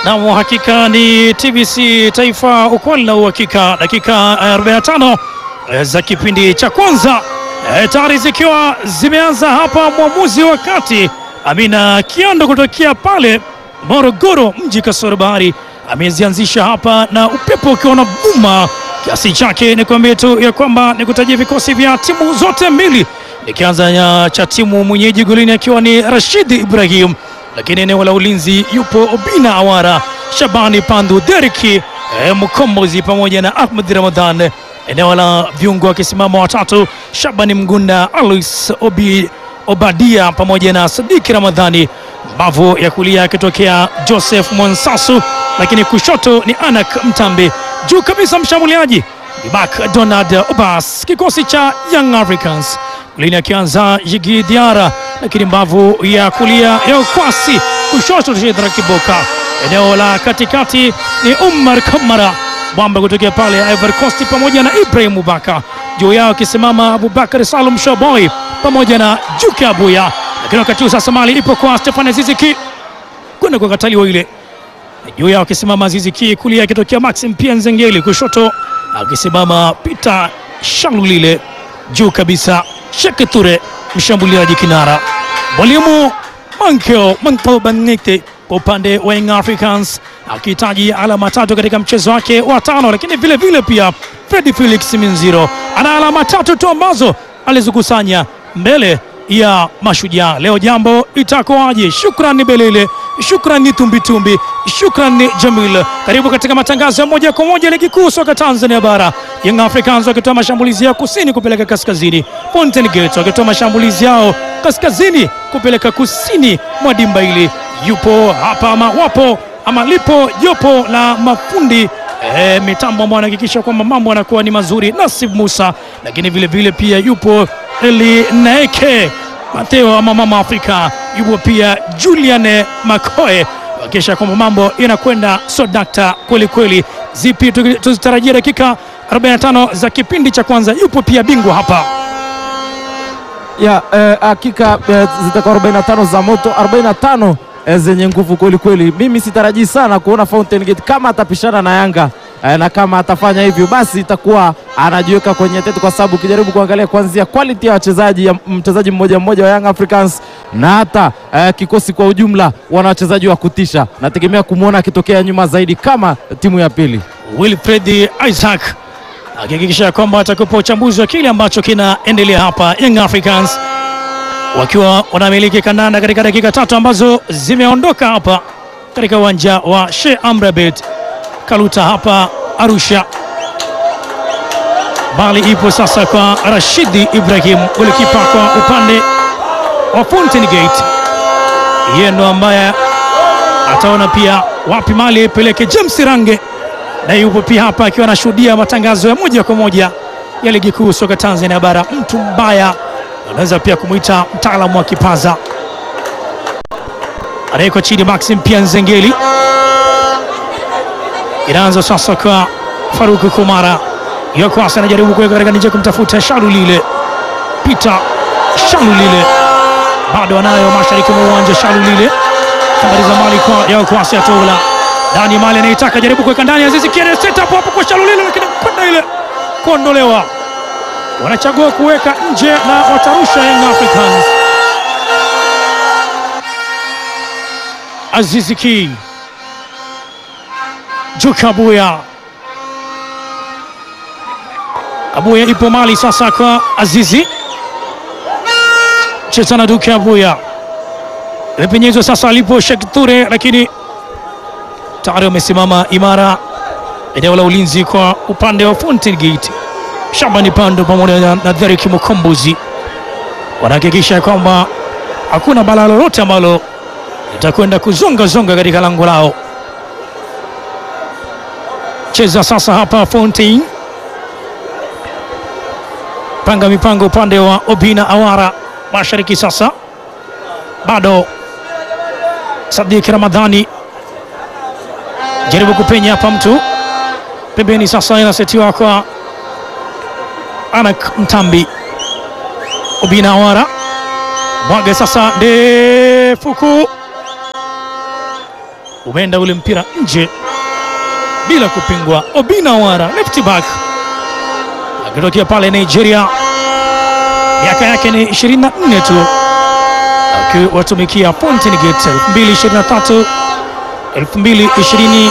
Nam, hakika ni TBC Taifa, ukweli na uhakika. Dakika 45 za kipindi cha kwanza e, tayari zikiwa zimeanza hapa. Mwamuzi wa kati Amina Kiando kutokea pale Morogoro mji kasoro bahari amezianzisha hapa, na upepo ukiwa na vuma kiasi chake. Ni kuambia tu ya kwamba ni kutajia vikosi vya timu zote mbili, nikianza cha timu mwenyeji golini akiwa ni Rashidi Ibrahim lakini eneo la ulinzi yupo Obina Awara, Shabani Pandu, Deriki eh, Mkombozi pamoja na Ahmed Ramadhan. Eneo la viungo akisimama watatu, Shabani Mgunda, Alois Obi, Obadia pamoja na Sadiki Ramadhani. Mbavu ya kulia akitokea Joseph Mwansasu, lakini kushoto ni Anak Mtambi. Juu kabisa mshambuliaji Ibak Donald Obas, kikosi cha Young Africans golini akianza Jigi Diara, lakini mbavu ya kulia ya ukwasi, kushoto Shedra Kiboka. Eneo la katikati ni Umar Kamara Mwamba kutokea pale Ivory Coast pamoja na Ibrahim Mubaka, juu yao akisimama Abubakar Salum Shoboy pamoja na Juke Abuya. Lakini wakati huu sasa mali ipo kwa Stefan Aziziki kwenda kwa kataliwa ile, juu yao akisimama Aziziki, kulia akitokea Maxim Pia Nzengeli, kushoto akisimama Peter Shalulile, juu kabisa Sheke Ture mshambuliaji kinara. Mwalimu Mankeo Manko Bangete kwa upande wa Young Africans akihitaji alama tatu katika mchezo wake wa tano, lakini vile vile pia Fredi Felix Minziro ana alama tatu tu ambazo alizikusanya mbele ya Mashujaa. Leo jambo itakuwaje? Shukrani Belele, shukrani Tumbitumbi, shukrani Jamil. Karibu katika matangazo ya moja kwa moja ligi kuu soka Tanzania bara. Young Africans wakitoa mashambulizi yao kusini kupeleka kaskazini, Fountain Gate wakitoa mashambulizi yao kaskazini kupeleka kusini mwa dimba hili. Yupo hapa ama wapo ama lipo jopo la mafundi E, mitambo ambao anahakikisha kwamba mambo yanakuwa ni mazuri, Nasib Musa, lakini vile vile pia yupo Eli Naeke Mateo ama mama Afrika, yupo pia Julian Makoe wakisha kwamba mambo yanakwenda sodakta kweli kweli. Zipi tuzitarajia dakika 45 za kipindi cha kwanza? Yupo pia bingwa hapa ya hakika eh, zitakuwa 45 za moto 45 zenye nguvu kweli kweli. Mimi sitarajii sana kuona Fountain Gate kama atapishana na Yanga eh, na kama atafanya hivyo basi itakuwa anajiweka kwenye tete, kwa sababu ukijaribu kuangalia kuanzia quality ya wachezaji ya mchezaji mmoja mmoja wa Young Africans na hata eh, kikosi kwa ujumla, wana wachezaji wa kutisha. Nategemea kumwona akitokea nyuma zaidi kama timu ya pili. Wilfred Isaac akihakikisha kwamba atakupa uchambuzi wa kile ambacho kinaendelea hapa Young Africans wakiwa wanamiliki kandanda katika dakika tatu ambazo zimeondoka hapa katika uwanja wa Sheikh Amri Abeid Kaluta hapa Arusha. Bali ipo sasa kwa Rashidi Ibrahim, golikipa kwa upande wa Fountain Gate. Yeye ndo ambaye ataona pia wapi mali ipeleke. James Range na yupo pia hapa akiwa anashuhudia matangazo ya moja kwa moja ya ligi kuu soka Tanzania bara. Mtu mbaya anaweza pia kumwita mtaalamu wa kipaza. Anawekwa chini Maxim pia Nzengeli. Inaanza sasa kwa Faruku Kumara, Yokwasa anajaribu kuweka katika nje kumtafuta Shalulile. Peter Shalulile bado anayo mashariki mwa uwanja. Shalulile tambaliza mali kwa Yokwasa Atola ndani mali anaitaka jaribu kuweka ndani Azizi Kiene set up hapo kwa Shalulile, lakini kwenda ile kuondolewa wanachagua kuweka nje na watarusha Young Africans. Azizi Ki Juka Abuya, Abuya ipo mali sasa kwa Azizi, cheza na Duke Abuya, imepenyezwa sasa alipo Sheikh Ture, lakini tayari wamesimama imara eneo la ulinzi kwa upande wa Fountain Gate. Shabani Pando pamoja na Derek Mukombozi wanahakikisha kwamba hakuna bala lolote ambalo litakwenda kuzonga zonga katika lango lao. Cheza sasa hapa Fountain, panga mipango upande wa Obina Awara mashariki. Sasa bado Sadiki Ramadhani jaribu kupenya hapa, mtu pembeni. Sasa inasetiwa kwa Anak Mtambi, Obina Awara mwaga sasa ndefuku umeenda ule mpira nje bila kupingwa. Obina Wara left back akitokea pale Nigeria, miaka yake ni 24 tu, akiwatumikia Fountain Gate 2023 2020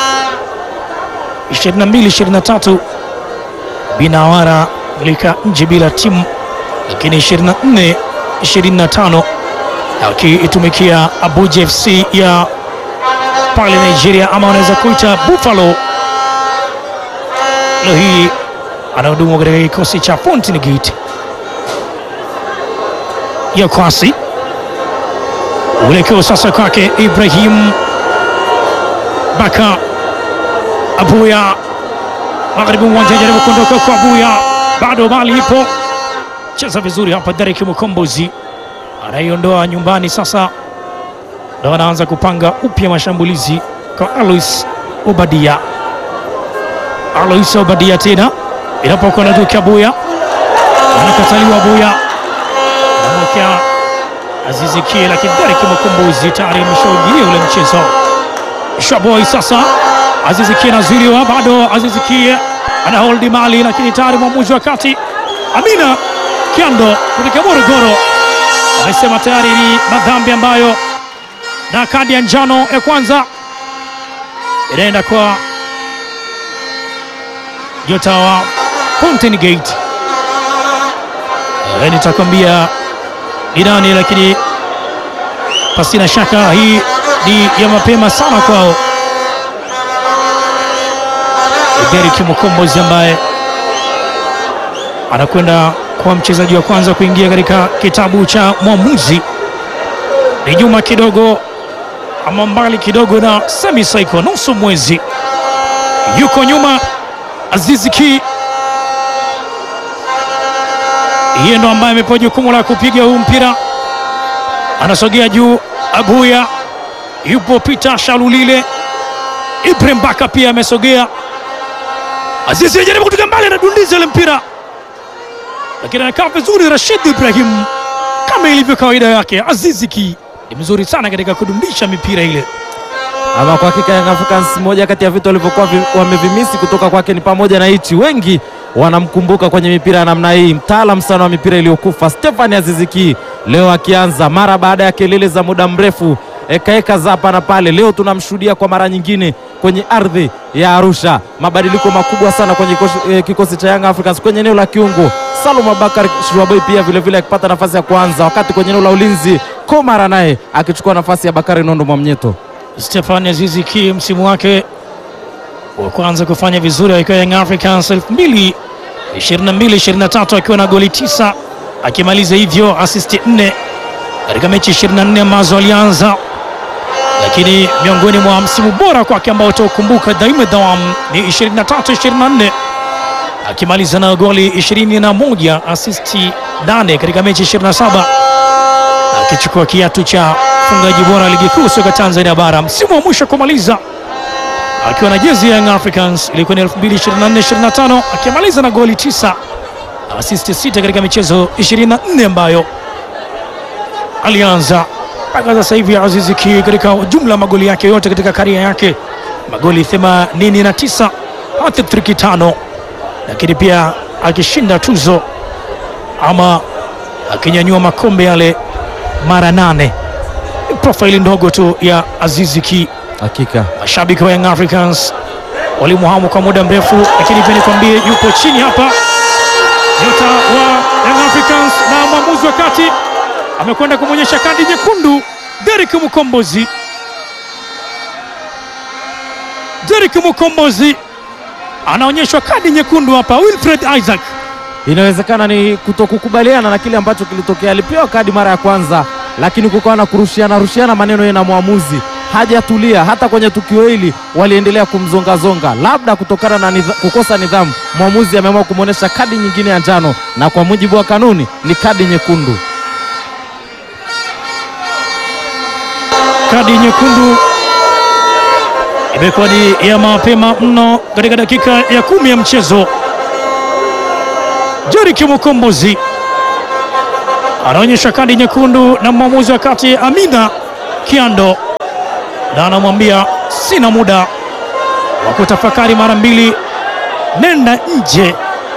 22 23 Binawara lika nje bila timu, lakini 24 25 akiitumikia Abuja FC ya pale Nigeria, ama wanaweza kuita Buffalo. Leo hii anahudumu katika kikosi cha Fountain Gate ya kwasi. Uelekeo sasa kwake Ibrahim Baka Abuya magharibi uwanja, jaribu kuondoka kwa Abuya, bado mali ipo, cheza vizuri hapa. Derek Mukombozi anaiondoa nyumbani, sasa ndo anaanza kupanga upya mashambulizi kwa Alois Obadia. Alois Obadia tena inapokuwa na duki Abuya, anakataliwa Abuya, anamwekea Azizi Kie, lakini Derek Mukombozi tayari ameshaujilia ule mchezo. Shaboi sasa Azizi Kie anazuiliwa bado. Azizi Kie ana holdi mali, lakini tayari mwamuzi wa kati Amina Kiando kutoka Morogoro amesema tayari ni madhambi ambayo, na kadi ya njano ya kwanza inaenda kwa nyota wa Fountain Gate. Eh, nitakwambia ni nani, lakini pasina shaka hii ni ya mapema sana kwao. Derek Mukombozi ambaye anakwenda kuwa mchezaji wa kwanza kuingia katika kitabu cha mwamuzi. Ni nyuma kidogo ama mbali kidogo na Semi Saiko, nusu mwezi yuko nyuma. Azizi Ki yeye ndo ambaye amepewa jukumu la kupiga huu mpira, anasogea juu. Abuya yupo, Peter Shalulile, Ibrahim Baka pia amesogea. Azizi anajaribu kutoka mbali, anadundiza ile mpira, lakini anakaa vizuri. Rashid Ibrahim kama ilivyo kawaida yake, Azizi Ki ni mzuri sana katika kudundisha mipira ile. Ama kwa hakika Young Africans, moja kati ya vitu walivyokuwa vi- wamevimisi kutoka kwake ni pamoja na hichi. Wengi wanamkumbuka kwenye mipira ya namna hii, mtaalam sana wa mipira iliyokufa Stefani Aziziki, leo akianza mara baada ya kelele za muda mrefu, ekaeka za hapa na pale. Leo tunamshuhudia kwa mara nyingine kwenye ardhi ya Arusha, mabadiliko makubwa sana kwenye kikosi, eh, kikosi cha Young Africans kwenye eneo la kiungo. Salum Abakar Shirwaboi pia vilevile akipata nafasi ya kuanza, wakati kwenye eneo la ulinzi Komara naye akichukua nafasi ya Bakari Nondo Mwamnyeto. Stefani Azizi Ki msimu wake wa kwanza kufanya vizuri akiwa Young Africans 2022-2023 akiwa na goli tisa akimaliza hivyo asisti nne katika mechi 24 ambazo alianza, lakini miongoni mwa msimu bora kwake ambao utaukumbuka daima dawam ni 23-24 akimaliza na goli 21 asisti 8 katika mechi 27 akichukua kiatu cha mfungaji bora ligi kuu soka Tanzania bara msimu wa mwisho kumaliza akiwa na jezi ya Young Africans ilikuwa ni 2024-25 akimaliza na goli 9 asisti 6 katika michezo 24 ambayo alianza mpaka sasa hivi. Azizi Ki katika jumla magoli yake yote katika karia yake magoli 89 hat-trick tano, lakini pia akishinda tuzo ama akinyanyua makombe yale mara nane. Profaili ndogo tu ya Azizi Ki. Hakika Mashabiki wa Young Africans walimuhamu kwa muda mrefu, lakini pia nikwambie, yupo chini hapa nyota wa Young Africans na mwamuzi wa kati amekwenda kumwonyesha kadi nyekundu Derek Mukombozi. Derek Mukombozi anaonyeshwa kadi nyekundu hapa. Wilfred Isaac inawezekana ni kutokukubaliana na kile ambacho kilitokea. Alipewa kadi mara ya kwanza, lakini kukawa na kurushiana rushiana maneno yeye na mwamuzi, hajatulia. Hata kwenye tukio hili waliendelea kumzongazonga, labda kutokana na nidha, kukosa nidhamu. Mwamuzi ameamua kumwonyesha kadi nyingine ya njano, na kwa mujibu wa kanuni ni kadi nyekundu. kadi nyekundu imekuwa ni ya mapema mno katika dakika ya kumi ya mchezo. Derek Mukombozi anaonyesha kadi nyekundu na mwamuzi wa kati Amina Kiando, na anamwambia sina muda wa kutafakari mara mbili, nenda nje,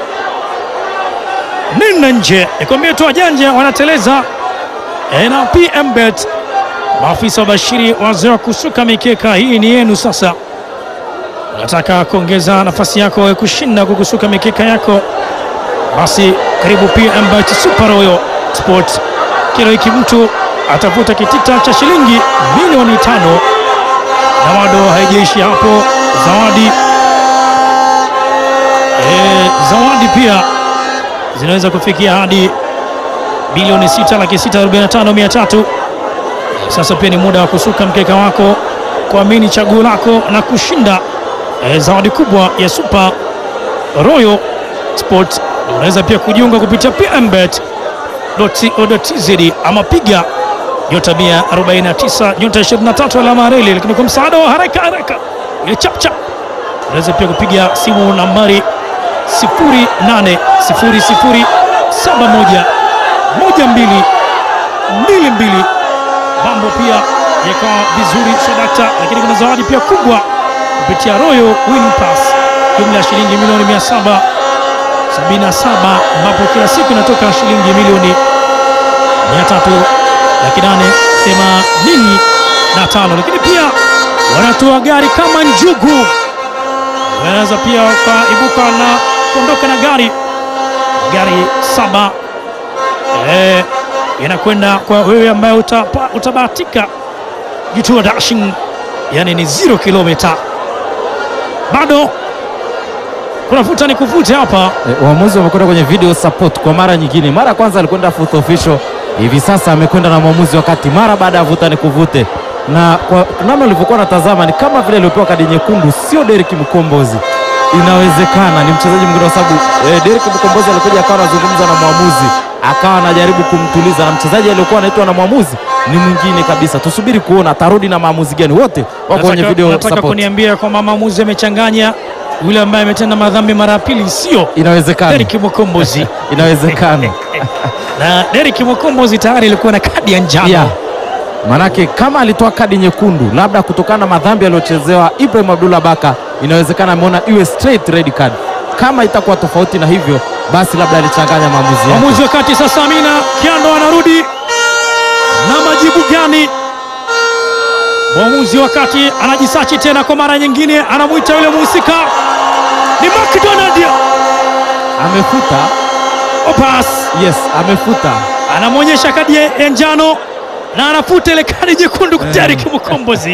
nenda nje. Nikwambie tu wajanja wanateleza e, na PM Bet maafisa wabashiri wazee wa kusuka mikeka hii ni yenu sasa. Unataka kuongeza nafasi yako ya kushinda kwa kusuka mikeka yako, basi karibu PM Bet Super Royal Sport. Kila wiki mtu atavuta kitita cha shilingi milioni tano na bado haijaishi hapo, zawadi e, zawadi pia zinaweza kufikia hadi bilioni sita laki sita arobaini na tano mia tatu. Sasa pia ni muda wa kusuka mkeka wako, kuamini chaguo lako na kushinda e, zawadi kubwa ya Super Royal Sport. Unaweza pia kujiunga kupitia pmbet.co.tz ama piga nyota 149 nyota 23 alama ya reli, lakini kwa msaada wa haraka haraka ile chap chap, unaweza pia kupiga simu nambari 0800711222 mambo pia yakawa vizuri swadakta, lakini kuna zawadi pia kubwa kupitia Royal Win Pass jumla ya shilingi milioni 777 ambapo kila siku inatoka shilingi milioni 300 laki nane themanini na tano, lakini pia wanatoa gari kama njugu. Wanaweza pia wakaibuka na kuondoka na gari gari saba eh, inakwenda kwa wewe ambaye utapa, utabahatika Jutua Dashing, yani ni zero kilomita. Bado kuna vuta ni kuvute hapa E, waamuzi wamekwenda kwenye video support kwa mara nyingine. Mara ya kwanza alikwenda fourth official, hivi sasa amekwenda na mwamuzi wakati mara baada ya vuta ni kuvute, na kwa namna ulivyokuwa natazama ni kama vile aliopewa kadi nyekundu sio Derek Mkombozi. Inawezekana ni mchezaji mwingine, kwa sababu e, Derek Mkombozi alikuja akawa anazungumza na mwamuzi akawa anajaribu kumtuliza, na mchezaji aliyokuwa anaitwa na mwamuzi ni mwingine kabisa. Tusubiri kuona atarudi na maamuzi gani. Wote wako kwenye Nataka- video nataka support. kuniambia kwamba maamuzi amechanganya yule ambaye ametenda madhambi mara ya pili, sio Inawezekana, Derek Mukombozi inawezekana na Derek Mukombozi tayari alikuwa na kadi ya njano Yeah. Manake kama alitoa kadi nyekundu labda kutokana na madhambi aliyochezewa Ibrahim Abdullah Baka, inawezekana ameona iwe straight red card. Kama itakuwa tofauti na hivyo, basi labda alichanganya maamuzi yake. Mwamuzi wa kati sasa, Amina Kiando anarudi na majibu gani? Mwamuzi wa kati anajisachi tena kwa mara nyingine, anamwita yule muhusika ni McDonald Amefuta, Opas, yes, amefuta. anamwonyesha kadi ya ya njano na anafuta ile kadi nyekundu kwa Derek Mukombozi.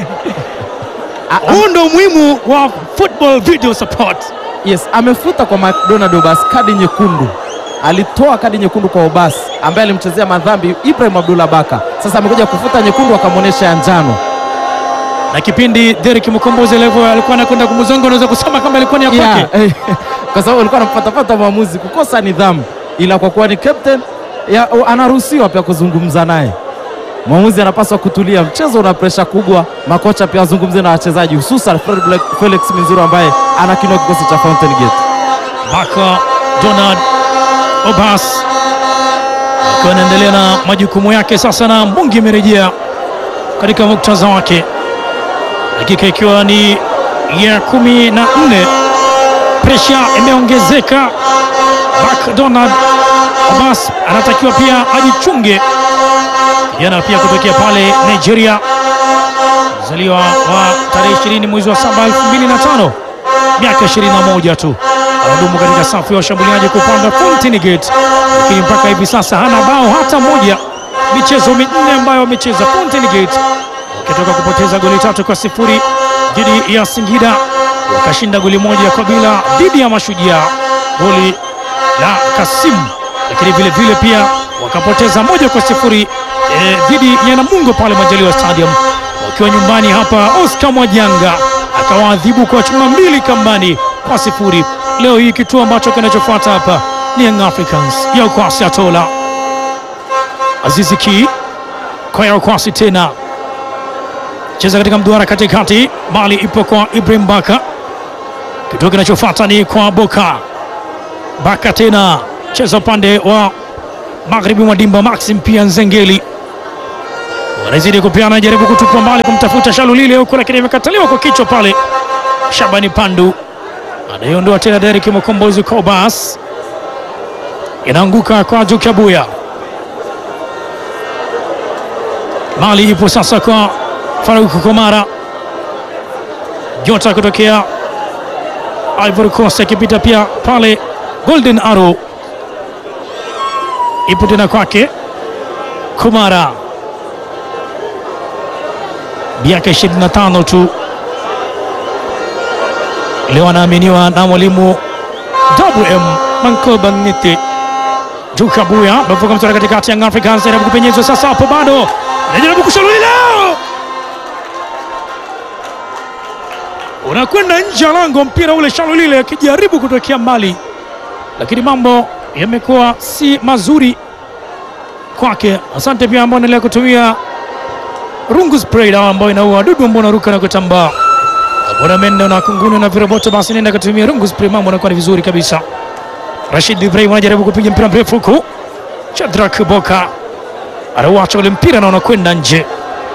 A, am, Huu ndo umuhimu wa football video support. yes, amefuta kwa McDonald Obas kadi nyekundu. Alitoa kadi nyekundu kwa Obas ambaye alimchezea madhambi Ibrahim Abdullah Baka. Sasa amekuja kufuta nyekundu akamwonyesha ya njano. Na kipindi Derek Mukombozi alivyo alikuwa anakwenda kumzonga, unaweza kusema kama ilikuwa ni ya kwake. Yeah, eh, kwa sababu alikuwa anampatapata mwamuzi kukosa nidhamu, ila kwa kuwa ni captain ya, anaruhusiwa pia kuzungumza naye. Mwamuzi anapaswa kutulia, mchezo una presha kubwa. Makocha pia wazungumze na wachezaji, hususan Fred Black- Felix Minziro ambaye anakinua kikosi cha Fountain Gate. Baka Donald Obas akiwa anaendelea na majukumu yake sasa, na Mbungi imerejea katika muktadha wake, dakika ikiwa ni ya kumi na nne. Presha imeongezeka. Bak Donald Obas anatakiwa pia ajichunge, kijana pia kutokea pale Nigeria, mzaliwa wa tarehe 20 mwezi wa 7 2005 miaka 21 tu anadumu katika safu ya washambuliaji kwa upande wa Fountain Gate, lakini mpaka hivi sasa hana bao hata moja michezo minne ambayo amecheza Fountain Gate, wakitoka kupoteza goli tatu kwa sifuri dhidi ya Singida, wakashinda goli moja kwa bila dhidi ya Mashujaa, goli la Kasimu, lakini vile vile pia wakapoteza moja kwa sifuri eh, dhidi ya Namungo pale Majaliwa Stadium wakiwa nyumbani hapa. Oscar Mwajanga akawaadhibu kwa chuma mbili kambani kwa sifuri. Leo hii kituo ambacho kinachofuata hapa ni Young Africans ya Ukwasi Atola Azizi Ki kwa ya Ukwasi tena cheza katika mduara katikati, mali ipo kwa Ibrahim Baka. Kituo kinachofuata ni kwa Boka Baka tena cheza upande wa magharibi mwa dimba. Maxim pia Nzengeli anazidi kupiana, jaribu kutupa mbali kumtafuta Shalulile huko, lakini imekataliwa kwa kichwa pale. Shabani Pandu anaiondoa tena Derek Mkombozi Kobas, inaanguka kwa Jukabuya. Mali ipo sasa kwa Faruk Komara, Jota kutokea Ivory Coast akipita pia pale. Golden Arrow ipo tena kwake Komara, miaka 25 tu leo anaaminiwa na mwalimu WM Mankoba Ngiti. Jukabuya amevuka mstari katikati ya Africans, jaribu kupenyezwa sasa, hapo bado anajaribu kushaluli leo, unakwenda nje ya lango, mpira ule Shalulile akijaribu kutokea mbali, lakini mambo yamekuwa si mazuri kwake. Asante pia ambao endelea kutumia rungu spray dawa ambayo inaua wadudu ambao wanaruka na kutambaa Bwana mende na kunguni na viroboto, basi nenda kutumia rungu spray, mambo yanakuwa ni vizuri kabisa. Rashid Ibrahim anajaribu kupiga mpira mrefu huku, Shadrack Boka anauacha ule mpira na unakwenda nje.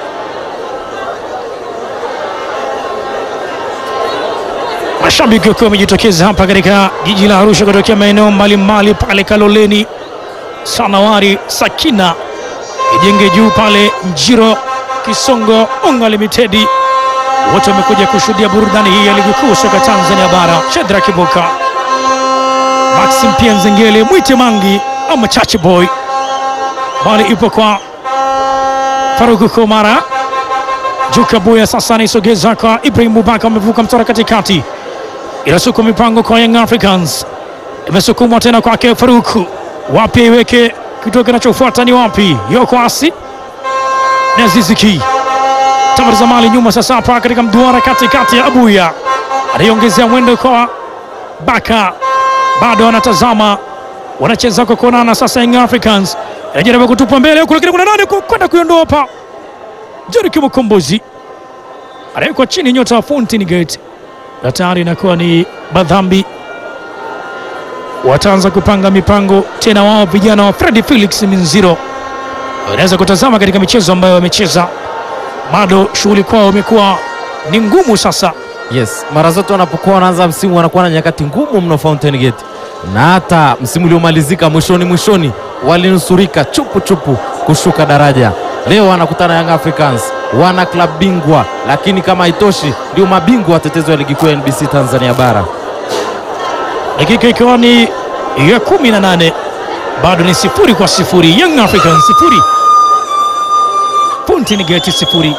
Mashabiki wakiwa wamejitokeza hapa katika jiji la Arusha kutokea maeneo mbalimbali pale Kaloleni, Sanawari, Sakina, Ijenge juu pale Njiro, Kisongo, Unga Limited, wote wamekuja kushuhudia burudani hii ya ligi kuu soka Tanzania bara. Shadrack Boka, Maxim pia Nzengele, Mwite Mangi ama Chachi Boy, bali ipo kwa Faruku Komara. Juka Buya sasa anaisogeza kwa Ibrahim Bubaka, amevuka mstari katikati, inasukuma mipango kwa Young Africans, imesukumwa tena kwake Faruku, wapi iweke kituo kinachofuata ni wapi? Yoko asi na Aziziki Tamar Zamali nyuma sasa, hapa katika mduara katikati ya Abuya anaiongezea mwendo kwa Baka, bado anatazama, wanacheza kwa kuonana sasa. Young Africans anajaribu kutupa mbele huku, lakini kuna nani kwenda kuiondoa hapa Jerick Mkombozi anawekwa chini, nyota wa Fountain Gate, na tayari inakuwa ni madhambi. Wataanza kupanga mipango tena, wao vijana wa Freddy Felix Minziro wanaweza kutazama katika michezo ambayo wamecheza, bado shughuli kwao imekuwa ni ngumu sasa. Yes, mara zote wanapokuwa wanaanza msimu wanakuwa na nyakati ngumu mno Fountain Gate, na hata msimu uliomalizika mwishoni mwishoni walinusurika chupu chupu kushuka daraja. Leo wanakutana Young Africans, wana klabu bingwa, lakini kama haitoshi ndio mabingwa watetezi wa ligi kuu ya NBC Tanzania bara. Dakika ikiwa ni ya kumi na nane bado ni sifuri kwa sifuri. Young Africans sifuri, Fountain Gate sifuri.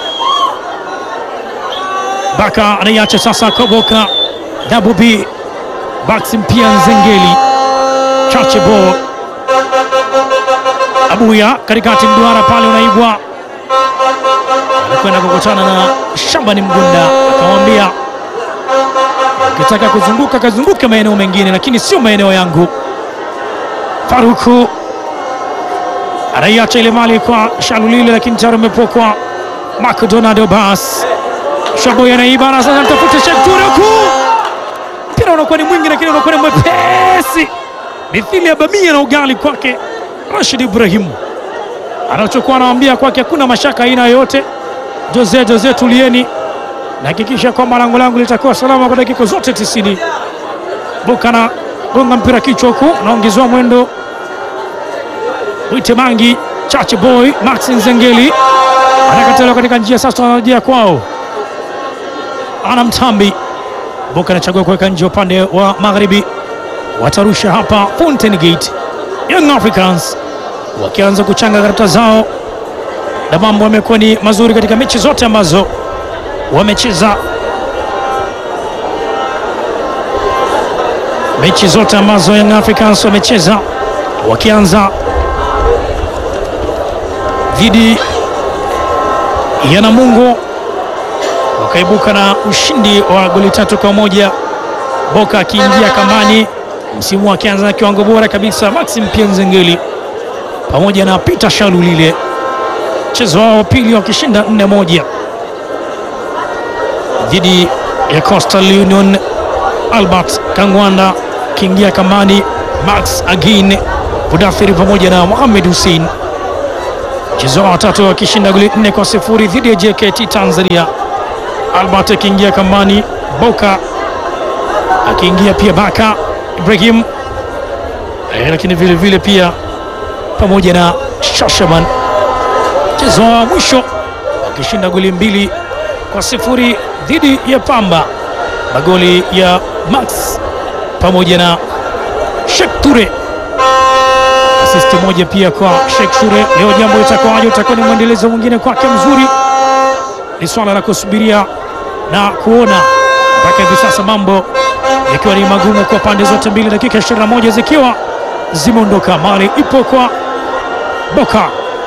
Baka anaiacha sasa Koboka, Dabu B Maxim pia Nzengeli, Chache Bo Abuya katikati mduara pale unaibwa, anakwenda kukutana na Shambani Mgunda, akamwambia ukitaka kuzunguka kazunguke maeneo mengine, lakini sio maeneo yangu. Faruku anaiacha ile mali kwa Shalulile, lakini tayari umepokwa McDonald Obas. Shaboy anaiba na sasa anatafuta Sheikh Ture huku, mpira unakuwa ni mwingi, lakini unakuwa ni mwepesi mithili ya bamia na ugali kwake. Rashid Ibrahim anachokuwa anawambia kwake, hakuna mashaka aina yoyote. Jose Jose, tulieni, nahakikisha kwamba lango langu litakuwa salama kwa dakika zote tisini. Bukana gonga mpira kichwa huku, anaongezewa mwendo. Mwite Mangi, Chache Boy, Max Nzengeli anakataliwa katika njia, sasa wanarejea kwao. Ana Mtambi Boka anachagua kuweka nje upande wa magharibi, watarusha hapa Fountain Gate. Young Africans wakianza kuchanga karata zao, na mambo yamekuwa ni mazuri katika mechi zote ambazo wamecheza, mechi zote ambazo Young Africans wamecheza, wakianza dhidi ya Namungo wakaibuka na ushindi wa goli tatu kwa moja. Boka akiingia kambani msimu akianza na kiwango bora kabisa. Maxim pia Nzengeli pamoja na Peter Shalulile, mchezo wao wa pili wakishinda nne moja dhidi ya Coastal Union. Albert Kangwanda akiingia kambani, Max Agin Budathiri pamoja na Mohamed Hussein mchezo wa watatu wakishinda goli nne kwa sifuri dhidi ya JKT Tanzania. Albert akiingia kambani, Boka akiingia pia, Baka Ibrahim eh, lakini vile vile pia pamoja na Shashaman. Mchezo wa mwisho wakishinda goli mbili kwa sifuri dhidi ya Pamba, magoli ya Max pamoja na Sheikh Ture, asisti moja pia kwa Sheikh Ture. Leo jambo litakuwaje? Utakuwa ni mwendelezo mwingine kwake mzuri, ni swala la kusubiria na kuona. Mpaka hivi sasa mambo yakiwa ni magumu kwa pande zote mbili, dakika 21 zikiwa zimeondoka, mali ipo kwa Boka,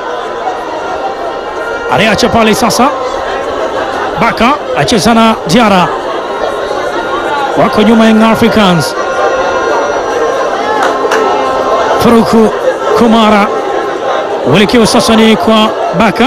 anayeacha pale sasa. Baka acheza na Diara, wako nyuma Young Africans. Faruku Kumara, uelekeo sasa ni kwa Baka.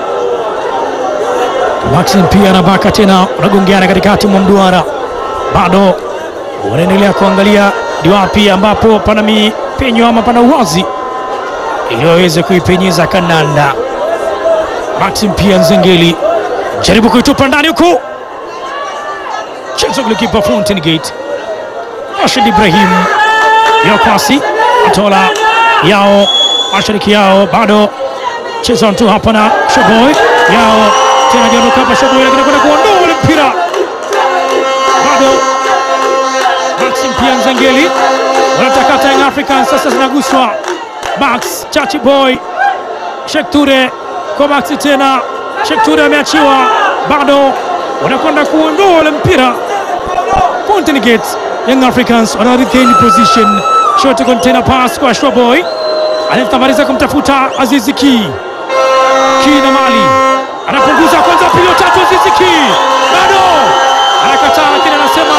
Maxin pia na Baka tena unagongeana katikati mwa mduara, bado unaendelea kuangalia ni wapi ambapo pana mipenyo ama pana uwazi ili waweze kuipenyeza kandanda. Maxim pia Nzengeli jaribu kuitupa ndani huku, chezo golikipa Fountain Gate Rashid Ibrahim yo pasi atola yao mashariki yao, bado cheza tu hapa na Shoboy yao tena jaondoka hapa Shoboy, lakini kwenda kuondoa ule mpira bado Maxim pia Nzengeli wanatakata Young Africans sasa zinaguswa Max Chachi Boy Sheikh Ture kwa Max tena Sheikh Ture ameachiwa, bado wanakwenda kuondoa ule mpira. Fountain Gate Young Africans wana regain position, short container pass kwa Shwaboy anatamaliza kumtafuta Azizi Ki Ki na mali anapunguza kwanza, pili tatu, Azizi Ki bado anakataa, lakini anasema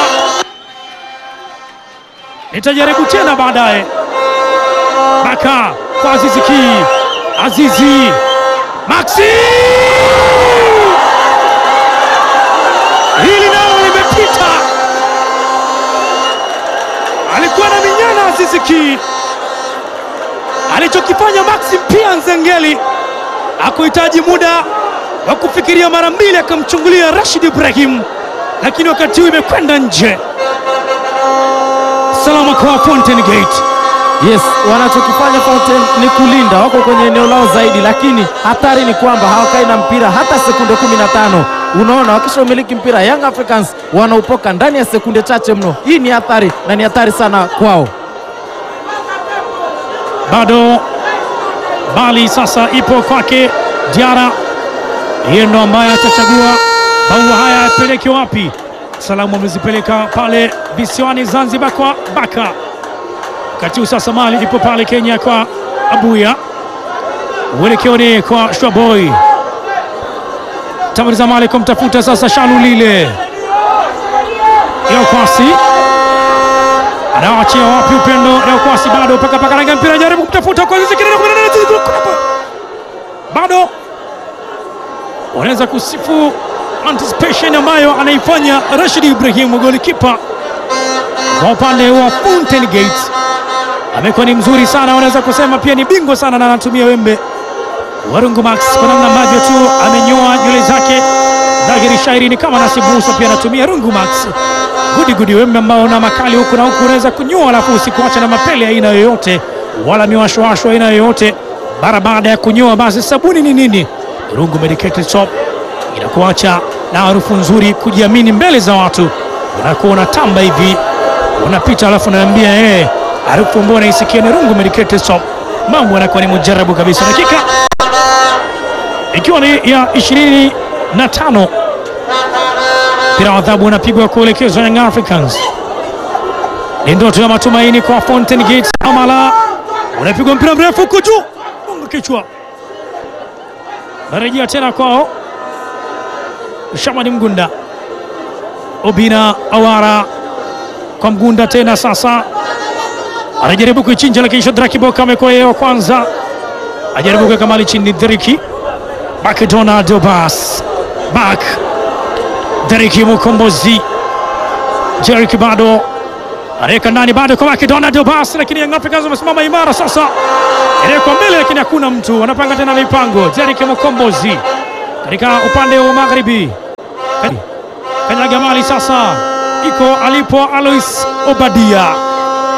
nitajaribu tena baadaye. Baka kwa Azizi Ki, Azizi Maxi, hili nalo limepita. Alikuwa na minyana Azizi Ki, alichokifanya Maxi pia Nzengeli akuhitaji muda wa kufikiria mara mbili, akamchungulia Rashid Ibrahim, lakini wakati huu imekwenda nje. Salama kwa Fountain Gate. Yes, wanachokifanya Fountain ni kulinda, wako kwenye eneo lao zaidi, lakini hatari ni kwamba hawakai na mpira hata sekunde 15. Unaona, wakisha umiliki mpira Young Africans wanaupoka ndani ya sekunde chache mno. Hii ni hatari na ni hatari sana kwao. bado bali sasa ipo kwake Diara, yeye ndo ambaye atachagua maua haya yapeleke wapi. Salamu amezipeleka pale visiwani Zanzibar kwa Baka, wakati huu sasa mali ipo pale Kenya kwa Abuya, uelekeo ni kwa Shwaboy, tamaliza mali kumtafuta sasa Shalulile Yokwasi anaachia wapi? Upendo Yokwasi bado paka paka rangi mpira, jaribu kumtafuta kwa Azizi Ki, bado wanaweza kusifu anticipation ambayo anaifanya Rashid Ibrahim, golikipa kwa upande wa Fountain Gate. Amekuwa ni mzuri sana, wanaweza kusema pia ni bingwa sana, na anatumia wembe Warungu Max kwa namna ambavyo tu amenyoa nywele zake dhahiri shairi, ni kama Nasibu Musa pia anatumia Rungu Max gudi gudi, wembe ambao una makali huku na huku, unaweza kunyoa alafu usikuacha na mapele aina yoyote wala miwashwashwa aina yoyote. Mara baada ya kunyoa, basi sabuni ni nini? Rungu Medicated Soap inakuacha na harufu nzuri, kujiamini mbele za watu. Unakuwa unatamba hivi, unapita alafu unaambia eh, harufu ambayo unaisikia ni Rungu Medicated Soap. Mambo yanakuwa ni mujarabu kabisa. Dakika ikiwa ni ya ishirini na tano mpira wa adhabu unapigwa kuelekezwa Young Africans. Ni ndoto ya matumaini kwa Fountain Gate. Amala unapigwa mpira mrefu huku juu, gonga kichwa, narejea tena kwao. Shamani Mgunda, Obina Awara kwa Mgunda tena sasa anajaribu kuichinja, lakini Shadraki Boka amekuwa yeye wa kwanza, ajaribu kuweka mali chini. Dheriki Bak Donald Obas Bak Dheriki Mukombozi Jeriki bado anaweka ndani bado kwa Bak Donald Obas, lakini Young Africans wamesimama imara sasa. kwa mbele, lakini hakuna mtu. Wanapanga tena mipango. Jerike Mokombozi katika upande wa magharibi, kanyaga mali sasa, iko alipo Alois Obadia